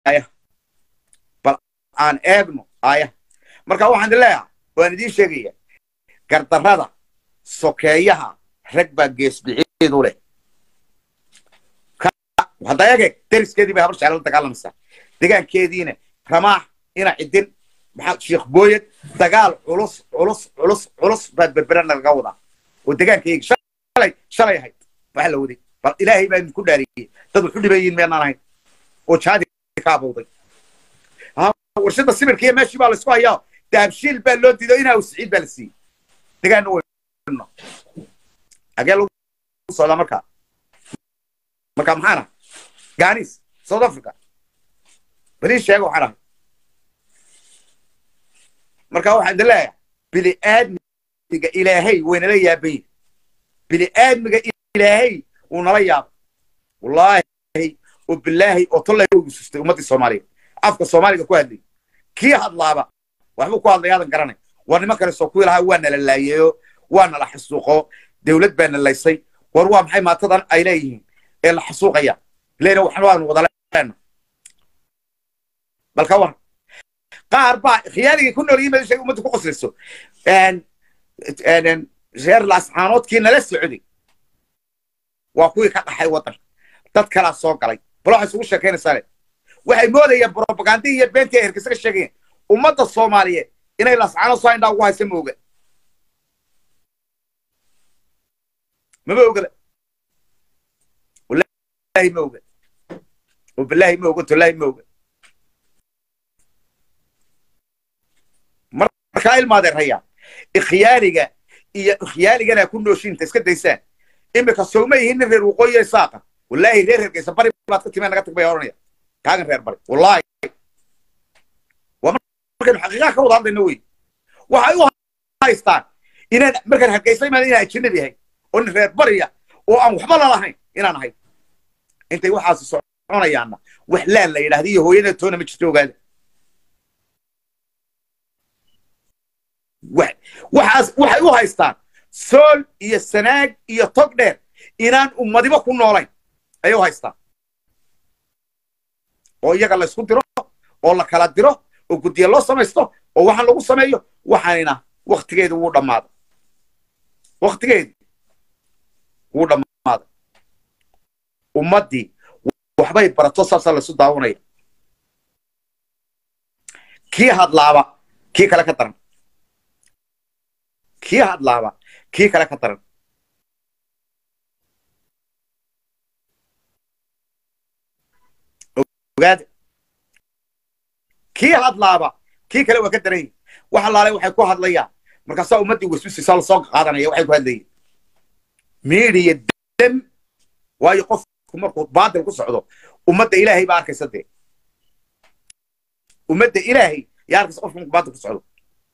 aaya bal aan eegno aaya marka waxaan idin leeyahay waan idiin sheegaya gardarrada sokeeyaha rag baa geesbiciidu leh hadda egeeg deriskeedii bay habar jecla la dagaalamaysaa degaankeediina ramaax ina cidin maxaa sheekh booyad dagaal culus culus culus culus baa berberana laga wadaa oo degaankayga shalay shalay ahayd waxa la waday bal ilaahay baa idinku dhaariyey dad waxu dhibayiin meenaan ahayn oo jaadi ka abowday warshada sibirka iyo meeshii baa laysku hayaa dahabshiil baa loo diido inaa siciid baa la siiyey degaanna wayno agee lagu socdaa markaa marka maxaana ganis south africa bali sheega waxaan ahay marka waxaan idin leeyahay bili aadmiga ilaahay waynala yaaban yihin bili aadmiga ilaahay wuu nala yaabay wallaahi oo bilaahi oo tollay sustay ummaddii soomaaliya afka soomaaliga ku hadlayay kii hadlaaba waxbuu ku hadlay aadan garanay war niman kale soo kuwii lahaa waa nala laayeeyo waa nala xasuuqo dawlad baa na laysay war waa maxay maatadan ay leeyihiin ee la xasuuqaya leena waxaan waanu wada leena bal ka war qaar baa khiyaaligii ku nool yimaad shay ummadda ku qoslayso reer laascaanoodkii nala socday waa kuwii ka dhaxay waddanka dad kalaa soo galay bal waxay isugu sheekaynaysaa le waxay moodayeen brobagandii iyo beentii ay herkisa ka sheegayeen ummadda soomaaliyeed inay laascaanood soo indhaa ugu haysa ma oga mama ogada wallahi ma oga wabillahi ma oga tollahi ma oga markaa ilmaadeen rayaa ikhyaaliga iyo ikhyaaligana ku nooshiinta iska daysaan imika sowma yihiin nin reer waqooyi saaqa wallaahi reer hergeysa bari baad ka timee naga tag bay oranaya kaagan reer bari wallaahi waa markaynu xaqiiqaha ka wada hadlayno wey waxay u haystaan inaan markaan hergeysa imaada inaan ajanabi ahay oo nin reer bariya oo aan waxba lalahayn inaan ahay intay waxaasi soconayaanna wax laan la yidhahda iyo hooyada toona ma jirto ogaada waxaas waxay u haystaan sool iyo sanaag iyo tog dheer inaan ummadiba ku noolayn ayay u haystaan oo iyaga la ysku diro oo la kala diro oo guddiya loo samaysto oo waxaan lagu sameeyo waxaanina waktigeedu wuu dhammaaday waktigeedu wuu dhammaaday ummaddii waxbay barato saasaa laysu daawanaya kii hadlaaba kii kale ka daran kii hadlaaba kii kale ka daran ogaada kii hadlaaba kii kale waa ka daran yihin wax allaalay waxay ku hadlayaan markaasaa ummaddii waswisisaa lasoo qaadanaya waxay ku hadlayeen miidiya dam waayo qofku markuu baadil ku socdo ummadda ilaahay baa arkaysa dee ummadda ilaahay yaa arkaysa qofku markuu baadil ku socdo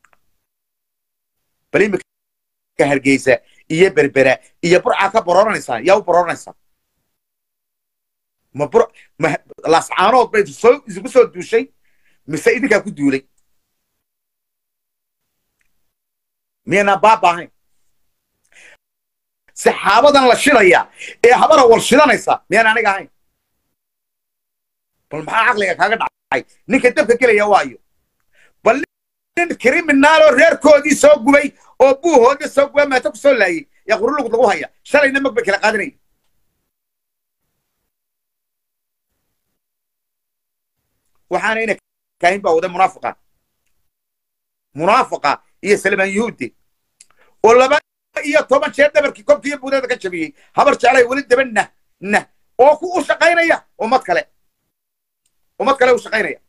bal imika hargeysa iyo berbera iyo burcaa ka borooranaysaa yaa u borooranaysaa ma bur ma laascaanood bay soo isugu soo duushay mise idinkaa ku duulay miyaynaan baaba ahayn saxaabadan la shidaya ee habara war shidanaysa miyaan aniga ahayn bal maxaa caqliga kaaga dhacay ninka dabka gelaya waayo bal nin kriminaaloo reerkoodii soo gubay oo buuhoodii soo gubay maata ku soo laayey yaa qurulugud lagu haya shalayna mag bay kala qaadanaya waxaana ina kaahin baa wada munaafiqa munaafiqa iyo salmaan yuhuudi oo laba iyo toban jeer dhabarkii kobkii iyo buudeeda ka jabiyey habar jeclay weli daba nah nah oo ku u shaqaynaya ummad kale ummad kale u shaqaynaya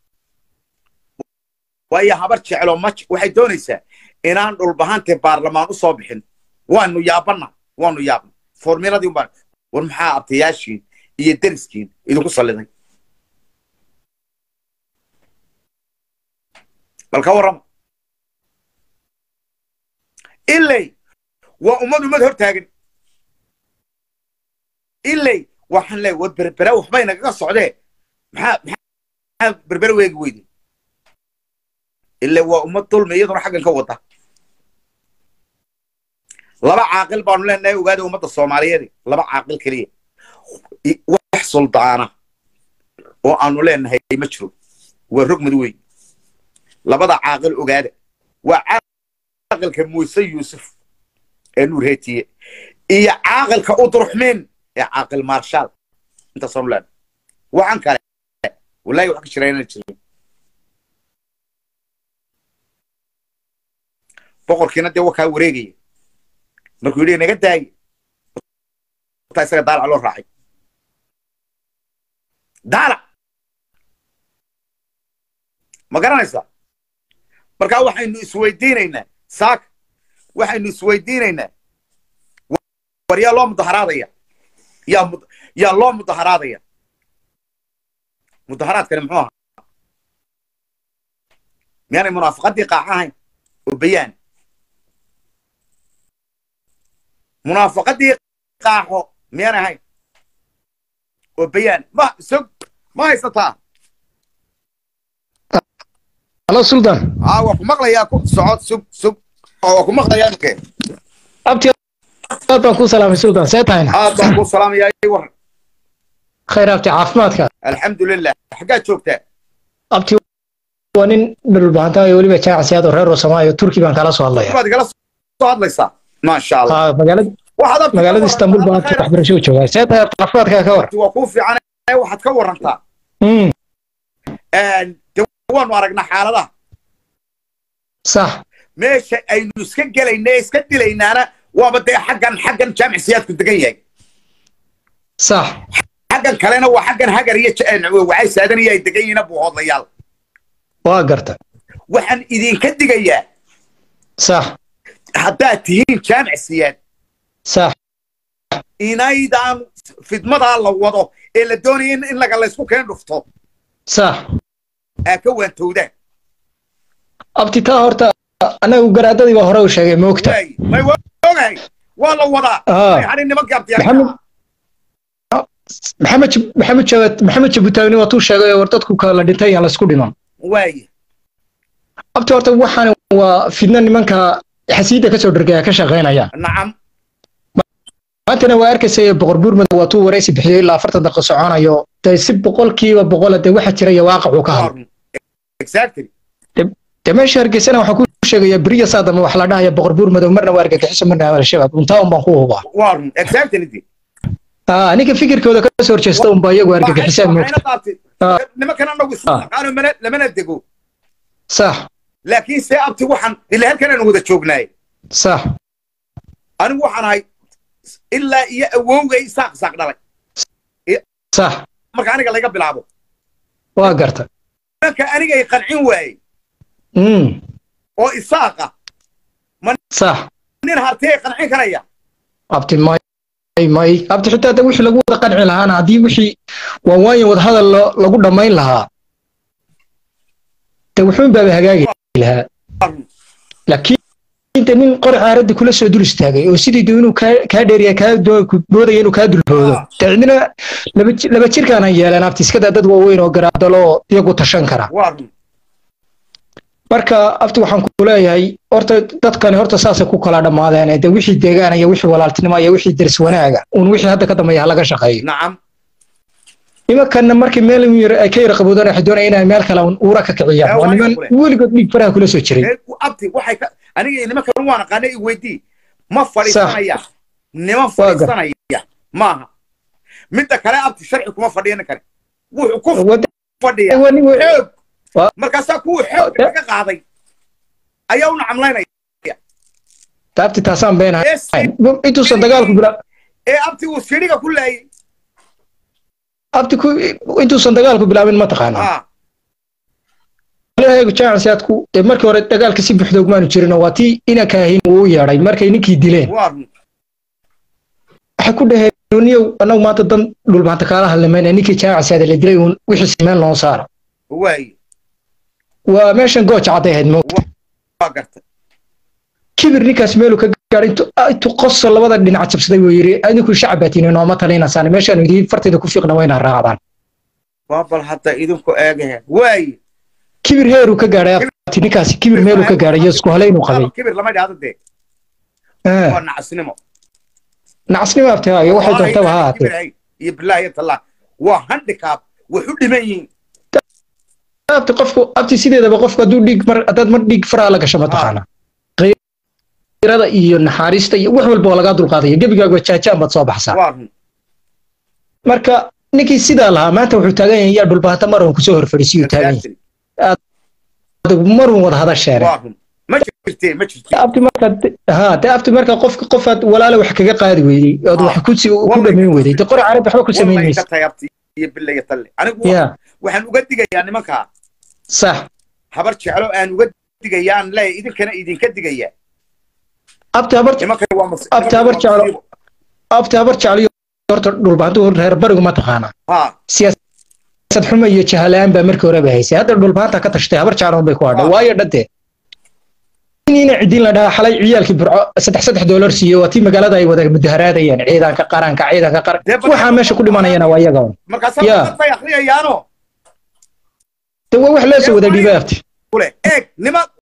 waayo habar jeclo ma waxay doonaysaa inaan dhulbahante baarlamaan u soo bixin waanu yaabanna waanu yaabna formuladii umbaan war maxaa abtayaashiin iyo deriskiin idinku salliday bal ka warrama ilay waa ummad ummad hor taagan ilay waxaan leeyahay war berbera waxbay nagaga socdee maxaa maxaa berbera weegi weydi ilay waa ummad dulmi iyaduna xaggan ka wada laba caaqil baanu leenahay ogaada ummadda soomaaliyeed laba caaqil keliya wax suldaana oo aanu leenahay ma jiro waa rogmad wey labada caaqil ogaada waa caaqilka muuse yuusuf ee nuur heetiye iyo caaqilka udruxmiin ee caaqil maarshaal intaasanu leenahay waxaan kale wallahi wax ka jira inaan jirin boqorkiina dee wakaa wareegaya markuu yidhi naga daaye taa isaga daalac loo raacay daalac ma garanaysaa markaa waxaynu isweydiinaynaa saaka waxaynu isweydiinaynaa war yaa loo mudaharaadaya yaa mud yaa loo mudaharaadaya mudaharaadkani muxuu ahaa miyaanay munaafaqadii qaaca ahayn oo bayaan munaafaqadii qaaxo miyaanay ahayn oo bayaan ma sog ma haysataa halo sultan aa waa ku maqlayaa ku socod sug sug oo waa ku maqlayaa ninke abti aad baan kuu salaamay sultan see tahayna aad baan kuu salaamayaa ii waran khayr abti caafimaadka alxamdulilah xaggaad joogtaa abti waa nin dhulbahantaay weliba jaacasiyaad oo reer rosamaayo turki baan kala soo hadlaya baad igala soo hadlaysaa maasha allah Aa, magaalada waxaad abti magaalada istanbul baan abti waxbarasho u joogaa see tahay caafimaadka ka war abti waa kuu fiican waxaad ka warantaa Mm, de waanu aragnaa xaaladaha sax meesha aynu iska gelayna ee iska dilaynaana waaba dee xaggan xaggan jaamic siyaadku degan yahay sax xaggan kalena waa xaggan hagar iyo ja- waxay saadan iyo ay degan yihiin buuhoodlayaal waa garta waxaan idinka digayaa sax haddaad tihiin jaamic siyaad sax inaydaan fidmadaa la wado ee la doonaya in in laga laysku keen dhufto sax aa ka waantowdaan abti taa horta anagu garaadadii baa hore u sheegay moogta waay may waa ogahay waa la wadaa Ah. may hadhin nimankii abtiyaa maxamed maxamed Jab- maxamed jabad maxamed jabutaagni waa tuu sheegay oo war dadku kala dhintay aan laysku dhiman waay abti horta waxaan waa fidna nimanka xasiida kasoo dhergaya ka shaqaynaya nacam maantana waa arkaysay boqor buurmad waa tuu waraysi bixiyey ilaa afartan daqiiqo soconayo dee si boqolkiiba boqola dee waxa jira iyo waaqicuu ka hadlo exactly dee meesha hargeysana waxaan ku sheegayaa beriya saadama wax la dhahaya boqor buurmadow marna waa argagixiso marna waa al-shabaab untaa un baan ku hubaa waa run exactly di Aa, ninka fikirkooda ka soo horjeesta unba iyagu argagixisaan moogta Ah. nimankan anagu Ah. isaqaano mana lamana dego sax laakiin see abti waxaan ila halkan aan wada joognaay sax anigu waxaan ahay ilaa iyo awowgay isaaq isaaq dhalay sax marka aniga laga bilaabo waa garta nimanka anigay qancin waayey Mm, oo isaaqa sax nin hartiyay qancin karaya abti may may abti xitaa de wixii lagu wada qanci lahaana haddii wixii waa waayan wadahadal lo- lagu dhammayn lahaa de wuxuun baaba hagaagi lahaa Waa run. laakiin de nin qori caaradda kula soo dul istaagay oo sidii de inuu kaa kaa dheeriya kaa doo- ku moodaya inuu kaa dulboodo Ah. de cidina laba ji- laba jirkaanan yeelan abti iskadaa dad waaweyn oo garaadalo oo iyagu tashan kara waa run marka abti waxaan ku leeyahay horta dadkani horta saasay ku kala dhammaadeen de wixii deegaan iyo wixii walaaltinimo iyo wixii deris wanaaga un wixii hadda ka dambeeya ha laga shaqeeyo nacam nimankanna markii meel yar ay ka yara qaboodaan waxay doonayaan inay meel kale un uura ka kiciyaan Eh, waa waa niman kule. weligood dhiig faraha kula soo jiray Ee, abti waxay ka aniga iyo nimankan waan aqaanay i weydii ma fadhiisanaya niman fadhiisanaya maaha midda kale abti sharci kuma fadhiya ninkani wuxuu ku Wada- fadhiya waa nin wa- xoog Waa- markaasaa kuwa xoog Eh. ka qaaday ayaa u nacamlaynaya taabti taasaan beenahay Yes. intuusan dagaalku bila ee abti uu siriga ku laayay abti ku intuusan dagaalku bilaabin ma taqaanaa Ah, leeyahay jaansiyaadku dee markii hore dagaalka si buuxda ugmaanu jirin oo waa tii inanka ahayn uu u yeedhay markay ninkii dileen waa run waxay ku dhaheen niyow annagu maanta dan dhulmaanta kaala hadlamayna ninkii jaansiyaada la dilay uun wixii simeen loo saaro waaye waa meeshan gooja cadday ahayd mo waa gartay kibir ninkaas meeluu ka gaadhay intuu intuu qoso labada dhinac jabsaday buu yidhi adinku shacab baa tiini nooma talinaysaan meeshaanu idiin fartayda ku fiiqna wayna raacdaan waa bal hadda idinku eegahe waaye kibir heeruu ka gaadhay abti ninkaasi kibir meeluu ka gaadhay iyo isku halaynuu qabay kibir lama dhahdo dee Ah, waa nacasnimo nacasnimo abti haayo waxay doontaba ha ahaatee iyo bilaahi iyo tallah waa handicap wax u dhiman yihiin abti qofku abti sideedaba qofku hadduu dhiig mar haddaad mar dhiig faraa la gasho mataqaana qiirada iyo naxaariista iyo wax walba waa lagaa dulqaadaya gebigaaga jaajaan baad soo baxsaa waa run marka ninkii sidaa lahaa maanta wuxuu taagan yahay yaa dhulbaanta marun kusoo horfadhiisiyuu taagan yahay Exactly. marun wada hadasheere waa run ma jirtee ma jirtee abti marka ha de abti marka qofka qofaad walaale wax kaga qaadi weydey ood wax ku si- ku dhamayn weydey de qori carabi waxba ku samayn wallahi maysa ka tahay abti iyo bilaya talle anigu ya waxaan uga digayaa nimankaa sax habar jeclo aan uga digayaan le idinkana idinka digaya abti habar nimankan waa mas- Abti nimankan habar waa jeclo. musiibo. abti habar jecliyo horta dhulbaantu reer barigu ma taqaana ha siyaasad xumo iyo jahalaan baa markii horeba haysay hadda dhulbaanta ka tashtay habar jecloon bay ku hadhay Ah. waayo dhade ina cidin la dhahaa xalay ciyaalkii burco saddex saddex doolar siiyo waa tii magaalada ay wada mudaharaadayeen ciidanka qaranka ciidanka qaran Dee bal- waxaa meesha ku dhimanayana waa iyaga un. markaasaa Ya. dad bay akriyayaano de waa wax loo soo wada dhiibay abti kule eeg niman